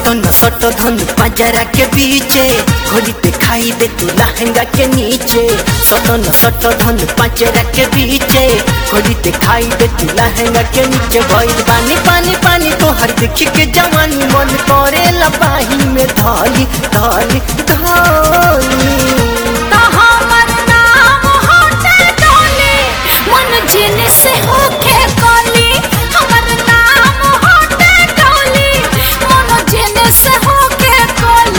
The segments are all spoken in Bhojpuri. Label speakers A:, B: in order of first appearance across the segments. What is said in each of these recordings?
A: सटन सट धन पंजरा के बीचे खोली पे खाई दे तू लहंगा के नीचे सटन सट धन पंजरा के बीचे खोली पे खाई दे तू लहंगा के नीचे भइल पानी पानी पानी तो हर देख के जवानी मन करे लपाही में धाली धाली धाली
B: तो हमर नाम होते डोली मन जिन से होके कोली हमर नाम होते डोली मन जिन से होके कोली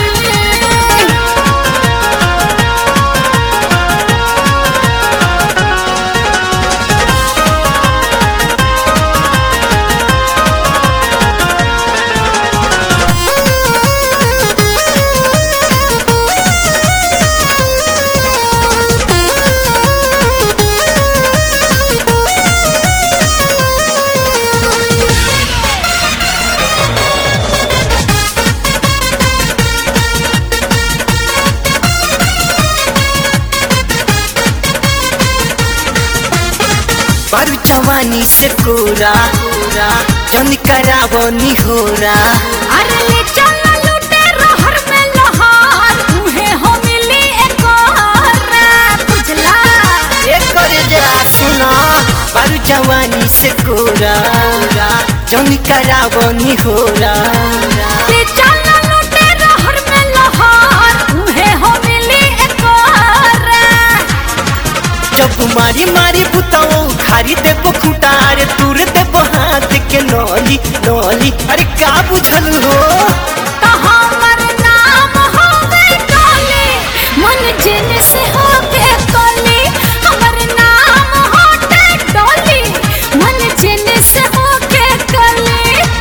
A: बारू जवानी से कोरा जन करावनी होरा
B: अरे ले चल लूटे रहर में लहार तुहे हो मिली एक और बुझला
A: एक करे जरा सुना बारू जवानी से कोरा जन करावनी होरा
B: ले चल लूटे रहर में लहार तुहे हो मिली एक और
A: जब मारी मारी बुताओ खारी देबो खुटार दूर देबो हाथ के नौली नौली अरे का बुझल हो
B: तो हमर नाम होवे डोली मन जिन से होके कोली हमर नाम होते डोली मन जिन से होके कोली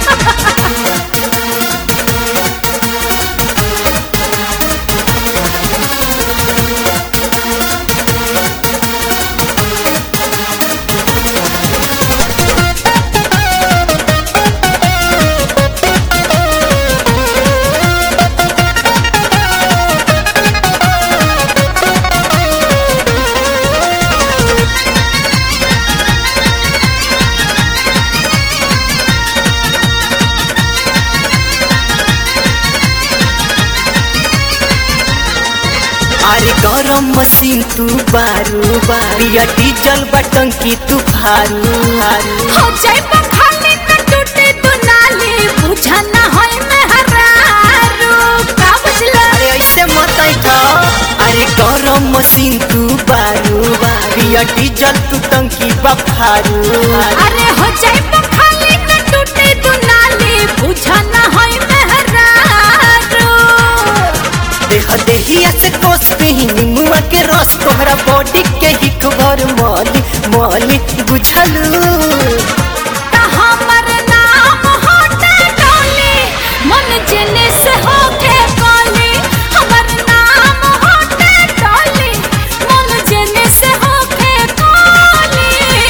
A: अरे गरम मशीन तू बारू बारिया डीजल बटन की तू फारू फारू
B: हो जाए पखाने में टूटे दुनाली बुझा ना होए मेहरारू का बुझला
A: अरे ऐसे मत था अरे गरम मशीन तू बारू बारिया डीजल तू टंकी बफारू
B: अरे हो जाए पखाने में टूटे दुनाली बुझा ना होए मेहरारू
A: देख देहिया से कोस पे ही निमुआ के रस तोहरा बॉडी के ही खबर मौली मौली बुझलू
B: तो हमर नाम होते डोली मन जिन से होके कोली हमर नाम होते डोली मन जिन से होके कोली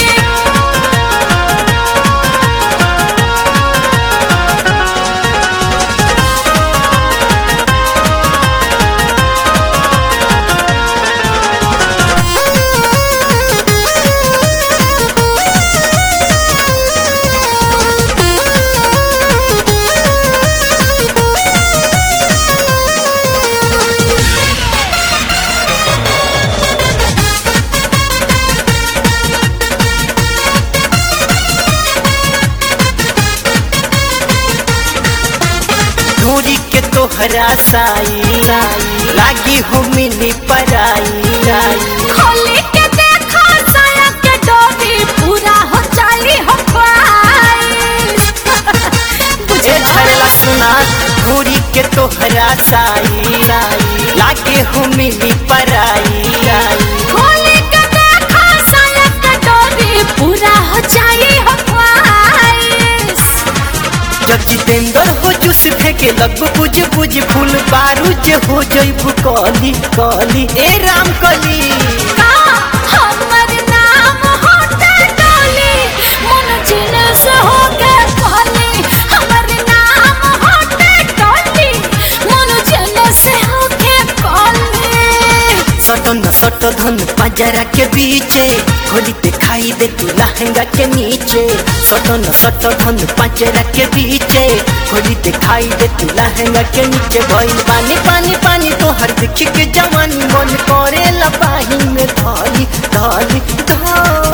A: ढोरी के तोहरा साई लागी हो मिली पराई
B: खोली के देखो साया के डोरी पूरा हो जाई हो ख्वाहिश
A: तुझे झरला सुना ढोरी के तोहरा साई लागे हो मिली पराई
B: खोली के देखो साया के डोरी पूरा हो जाई हो ख्वाहिश
A: जब जितेंद्र हो चुस फेंके लग बुझ बुझ फूल बारूद हो जइबू कली कली ए राम कली
B: का हमर नाम होते डोली मन जिन से हो के कहली हमर नाम होते डोली मन जिन से हो के कहली
A: सटन सट धन पंजरा के बीचे खोली पे खाई दे तू लहंगा के नीचे सटन सट धन पंजरा के बीचे खोली पे खाई दे तू लहंगा के नीचे भइल पानी पानी पानी तो हर दिख के जवानी मन करे लपाही में धाली धाली धाली